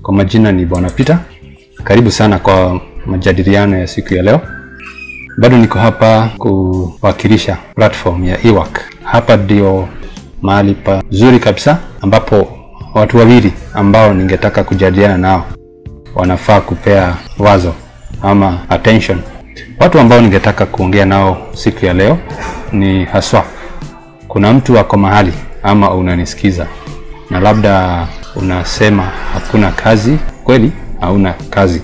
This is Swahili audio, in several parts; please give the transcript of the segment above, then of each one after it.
Kwa majina ni Bwana Peter. Karibu sana kwa majadiliano ya siku ya leo. Bado niko hapa kuwakilisha platform ya eWork. Hapa ndio mahali pazuri kabisa ambapo watu wawili ambao ningetaka kujadiliana nao wanafaa kupea wazo ama attention. Watu ambao ningetaka kuongea nao siku ya leo ni haswa, kuna mtu ako mahali ama unanisikiza na labda unasema hakuna kazi. Kweli hauna kazi,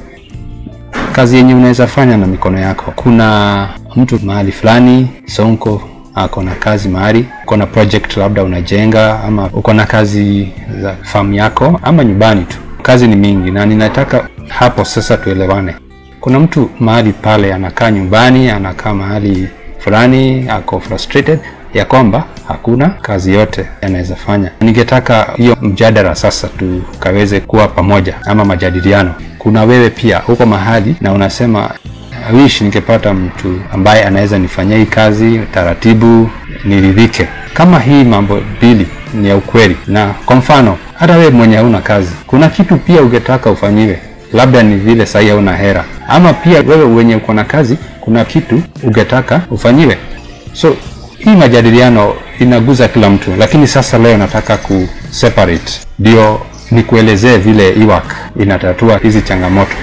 kazi yenye unaweza fanya na mikono yako. Kuna mtu mahali fulani Sonko ako na kazi mahali, uko na project labda unajenga, ama uko na kazi za farm yako ama nyumbani tu. Kazi ni mingi, na ninataka hapo sasa tuelewane. Kuna mtu mahali pale anakaa nyumbani, anakaa mahali fulani, ako frustrated ya kwamba hakuna kazi yote anaweza fanya. Ningetaka hiyo mjadala sasa tukaweze kuwa pamoja, ama majadiliano. Kuna wewe pia huko mahali na unasema I wish ningepata mtu ambaye anaweza nifanyia hii kazi taratibu, niridhike. Kama hii mambo mbili ni ya ukweli, na kwa mfano hata wewe mwenye hauna kazi, kuna kitu pia ungetaka ufanyiwe, labda ni vile sahii hauna hera, ama pia wewe wenye uko na kazi, kuna kitu ungetaka ufanyiwe. So hii majadiliano inaguza kila mtu, lakini sasa leo nataka ku separate, ndio nikuelezee vile eWork inatatua hizi changamoto.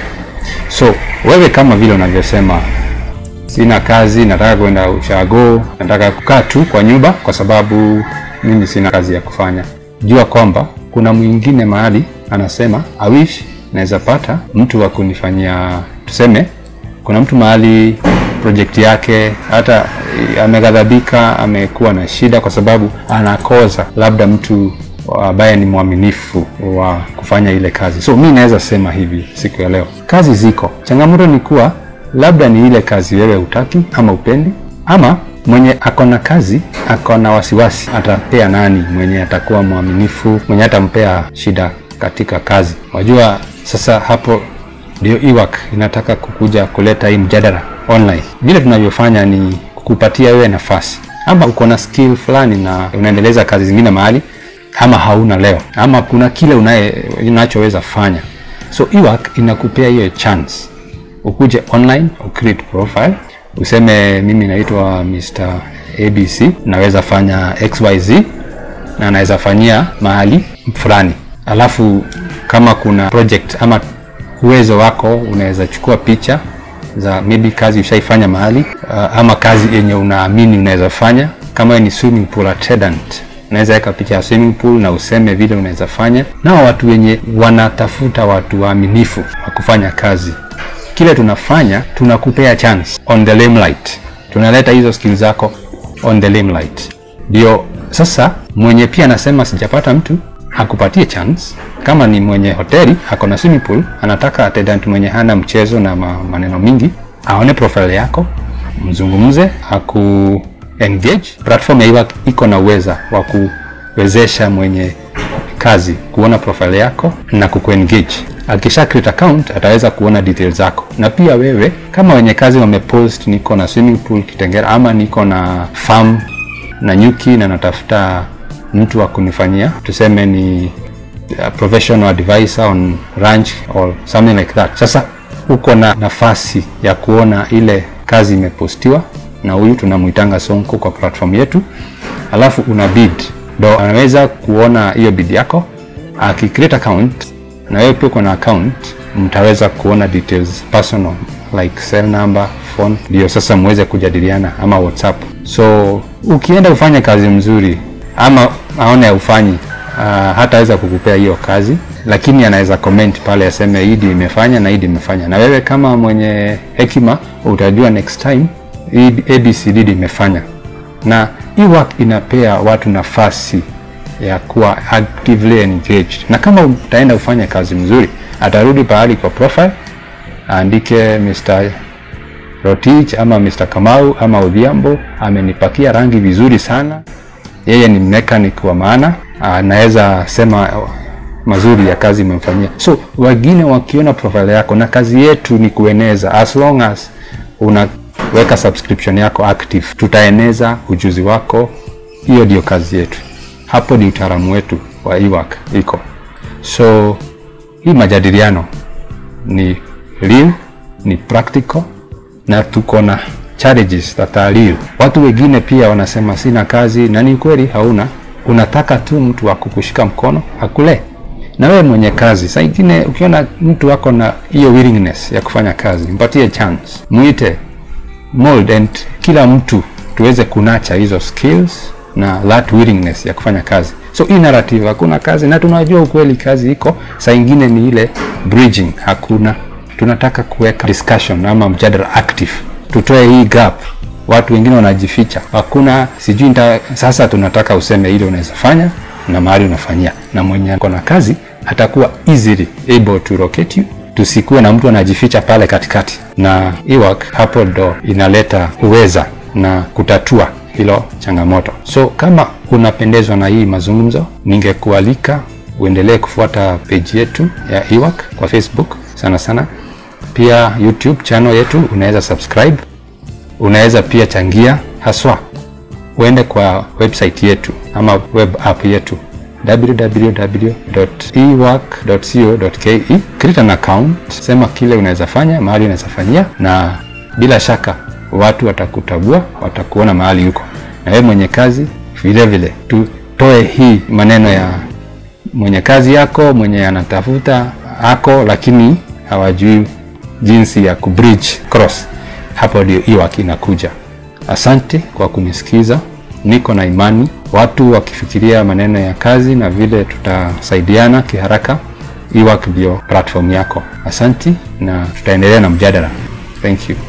So wewe kama vile unavyosema, sina kazi, nataka kwenda ushago, nataka kukaa tu kwa nyumba kwa sababu mimi sina kazi ya kufanya, jua kwamba kuna mwingine mahali anasema I wish naweza pata mtu wa kunifanyia. Tuseme kuna mtu mahali project yake hata ameghadhabika, amekuwa na shida kwa sababu anakoza labda mtu ambaye ni mwaminifu wa kufanya ile kazi. So mi naweza sema hivi siku ya leo, kazi ziko, changamoto ni kuwa labda ni ile kazi wewe hutaki ama upendi, ama mwenye ako na kazi ako na wasiwasi, atapea nani mwenye atakuwa mwaminifu, mwenye atampea shida katika kazi. Wajua, sasa hapo ndio eWork inataka kukuja kuleta hii mjadala online. Vile tunavyofanya ni kukupatia wewe nafasi, ama uko na skill fulani na unaendeleza kazi zingine mahali ama hauna leo, ama kuna kile unaye unachoweza fanya. So eWork inakupea hiyo chance, ukuje online, ucreate profile, useme mimi naitwa Mr ABC, naweza fanya XYZ na naweza fanyia mahali fulani, alafu kama kuna project ama uwezo wako unaweza chukua picha za maybe kazi ushaifanya mahali uh, ama kazi yenye unaamini unaweza fanya. Kama ni swimming pool attendant, unaweza weka picha ya swimming pool na useme vile unaweza fanya. Nao watu wenye wanatafuta watu waaminifu wa kufanya kazi, kile tunafanya tunakupea chance on the limelight, tunaleta hizo skills zako on the limelight. Ndio sasa mwenye pia anasema sijapata mtu akupatie chance. Kama ni mwenye hoteli ako na swimming pool, anataka attendant mwenye hana mchezo na ma, maneno mingi, aone profile yako, mzungumze, aku engage. Platform ya eWork iko na uweza wa kuwezesha mwenye kazi kuona profile yako na kukuengage. Akisha create account ataweza kuona details zako, na pia wewe kama wenye kazi wamepost, niko na swimming pool Kitengela, ama niko na farm na nyuki na natafuta mtu wa kunifanyia tuseme ni uh, professional advisor on ranch or something like that. Sasa uko na nafasi ya kuona ile kazi imepostiwa na huyu tunamuitanga Sonko kwa platform yetu, alafu una bid, ndo anaweza kuona hiyo bid yako. Akicreate account na wewe pia uko na account, mtaweza kuona details personal like cell number, phone, ndio sasa muweze kujadiliana ama WhatsApp. So ukienda ufanye kazi mzuri ama aone ufanyi uh, hataweza kukupea hiyo kazi, lakini anaweza comment pale aseme hii ndio imefanya na hii ndio imefanya, na wewe kama mwenye hekima utajua next time hii ABCD ndio imefanya. Na eWork inapea watu nafasi ya kuwa actively engaged, na kama utaenda ufanye kazi mzuri, atarudi pahali kwa profile aandike Mr Rotich ama Mr Kamau ama Odhiambo amenipakia rangi vizuri sana yeye ni mechanic wa maana, anaweza sema mazuri ya kazi imemfanyia. So wengine wakiona profile yako, na kazi yetu ni kueneza, as long as unaweka subscription yako active, tutaeneza ujuzi wako. Hiyo ndio kazi yetu, hapo ni utaalamu wetu wa eWork iko. So hii majadiliano ni real, ni practical na tuko na challenges that are real. Watu wengine pia wanasema sina kazi, na ni kweli hauna, unataka tu mtu wa kukushika mkono akule na wewe mwenye kazi. Saa ingine ukiona mtu wako na hiyo willingness ya kufanya kazi, mpatie chance, mwite mold and kila mtu tuweze kunacha hizo skills na that willingness ya kufanya kazi. So hii narrative hakuna kazi, na tunajua ukweli kazi iko. Saa ingine ni ile bridging, hakuna. Tunataka kuweka discussion ama mjadala active, tutoe hii gap. Watu wengine wanajificha, hakuna sijui nita, sasa tunataka useme ile unaweza fanya na mahali unafanyia, na mwenye ako na kazi atakuwa easily able to locate you tusikuwe na mtu anajificha pale katikati, na Ewak hapo ndo inaleta uweza na kutatua hilo changamoto. So kama unapendezwa na hii mazungumzo, ningekualika uendelee kufuata page yetu ya Ewak kwa Facebook sana sana, pia YouTube channel yetu unaweza subscribe, unaweza pia changia, haswa uende kwa website yetu ama web app yetu www.ewak.co.ke create an account, sema kile unaweza fanya, mahali unaweza fanyia, na bila shaka watu watakutagua, watakuona mahali huko. Na wewe mwenye kazi vile vile, tutoe hii maneno ya mwenye kazi yako, mwenye anatafuta ako, lakini hawajui jinsi ya kubridge cross. Hapo ndio Ewak inakuja. Asante kwa kunisikiza. Niko na imani watu wakifikiria maneno ya kazi na vile tutasaidiana kiharaka, Ewak ndio platform yako. Asanti na tutaendelea na mjadala. Thank you.